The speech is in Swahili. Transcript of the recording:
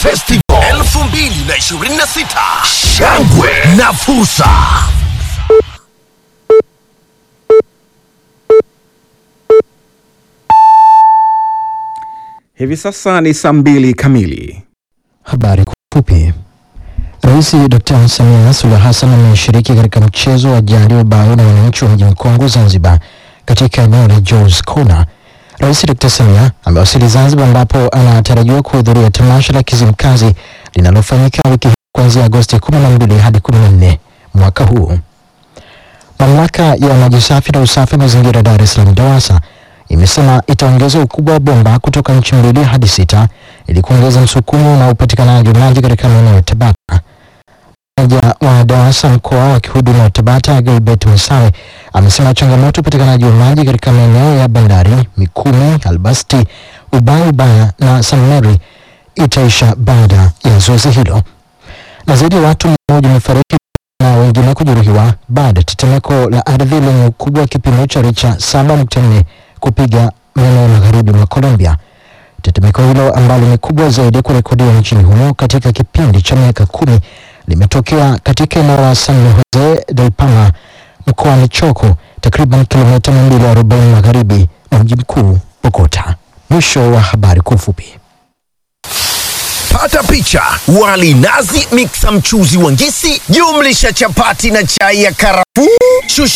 Festival 2026 shangwe na fursa. Hivi sasa ni saa mbili kamili. Habari kwa ufupi. Rais Dr. Samia Suluhu Hassan ameshiriki katika mchezo wa jadi wa bao na wananchi wa mji mkongwe Zanzibar katika eneo la Joe's Corner. Rais Dr. Samia amewasili Zanzibar ambapo anatarajiwa kuhudhuria tamasha la Kizimkazi linalofanyika wiki hii kuanzia Agosti 12 hadi 14 mwaka huu. Mamlaka ya maji safi na usafi wa mazingira Dar es Salaam DAWASA imesema itaongeza ukubwa wa bomba kutoka nchi mbili hadi sita ili kuongeza msukumo na upatikanaji wa maji katika maeneo ya Tabata. Meneja wa DAWASA mkoa wa kihudumu wa Tabata Gilbert Masawe amesema changamoto upatikanaji wa maji katika maeneo ya bandari Mikumi, Albasti, Ubaya Ubaya na St Mary itaisha baada ya zoezi hilo. Na zaidi ya watu mia moja wamefariki na wengine kujeruhiwa baada ya tetemeko la ardhi lenye ukubwa wa kipimo cha richa 7.4 kupiga maeneo magharibi mwa Colombia. Tetemeko hilo ambalo ni kubwa zaidi kurekodiwa nchini humo katika kipindi cha miaka kumi limetokea katika eneo la San Jose del Palma mkoani Choco, takriban kilomita 240 magharibi na mji mkuu Bogota. Mwisho wa habari kwa ufupi. Pata picha: wali nazi, miksa mchuzi wa ngisi, jumlisha chapati na chai ya karafuu. Shusha